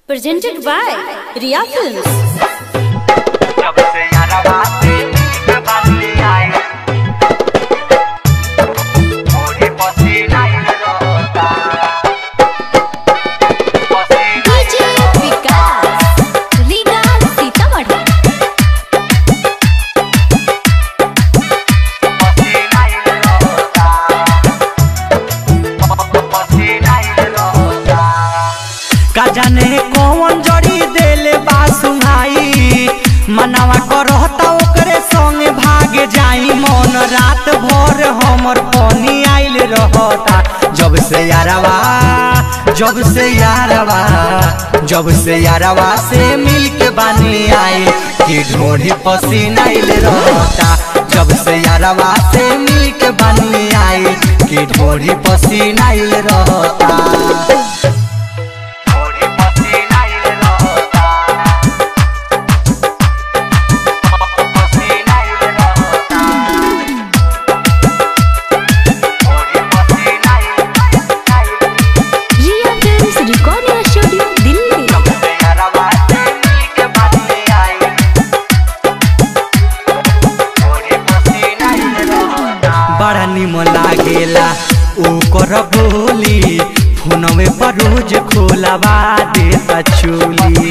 Presented by Riya Films. जब से यारा बाते के बाते आए मोरे पसीना ही रोता पसीना DJ Vikas, Riga Sitamarhi. पसीना ही रोता पसीना ही रोता का जाने कौन जड़ी देले बा सुहाई मनावा करता ओकरे संग भाग जाई मन रात भर हमर पानी आइल रहता जब से यारवा जब से यारवा जब से यारवा से मिल के बानी आई कि ढोढ़ी पसीना आइल रहता जब से यारवा से मिल के बानी आई कि ढोढ़ी पसीना आइल रहता मोरे पसीना ही रोता पसीना ही रोता मोरे पसीना ही रोता Riya Films Recording Studio, Delhi. जब से यारा बाते के बाते आए मोरे पसीना ही रोता बड़ा निमन लागेला ओकर बोली फोनवे पर रोज खोलवा देता चोली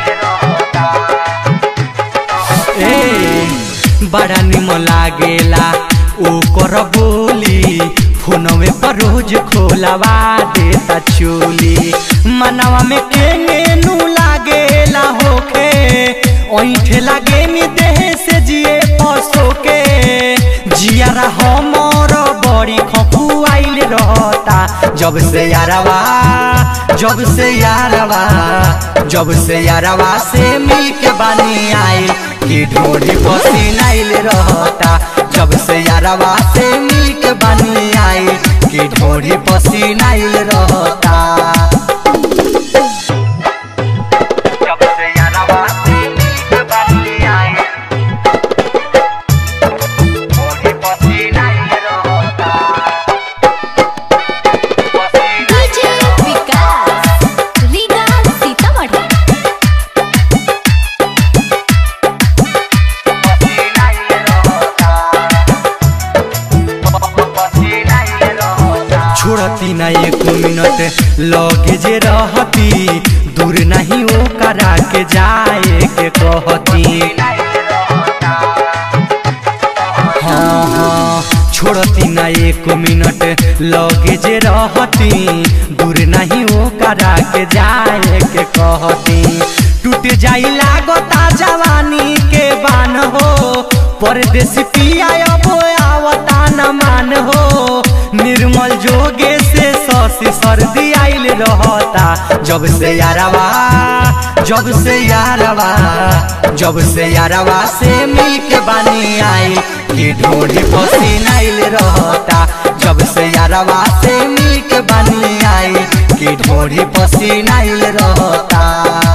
ए बड़ा निमन लागेला ओकर बोली फोनवे पर रोज खोलवा देता चोली मनवा में केंगे नु लागेला होखे ओइठे लागे मी देह से जिए पसो के जियारा हमर बड़ी खपुआइल रहता जब से यारवा जब से यारवा जब से यारवा से मिल के बानी आई कि ढोढ़ी पसीनाइल रहता जब से यारवा से मिल के बानी आई कि ढोढ़ी पसीनाइल रहता जब से यारा बाते के बाते आए मोरे पसीना ही रोता पसीना DJ Vikas, Riga Sitamarhi. पसीना ही रोता पसीना ही रोता छोड़ती ना एक मिनट लगे जे रहती दूर नहीं ओ करा के जाए के कहती हाँ हाँ छोड़ती ना एक मिनट लगे जे रहती दूर नहीं ओ करा के जाए के कहती टूट जाई लागता जवानी के बान हो परदेसी पिया अब आवता न मान हो निर्मल जोगे से ससी सर्दी आइल रहता जब से यारवा जब से यारवा जब से यारवा से मिल के बानी आई कि ढोढ़ी पसीना आइल रहता जब से यारवा से मिल के बानी आई कि ढोढ़ी पसीना आइल रहता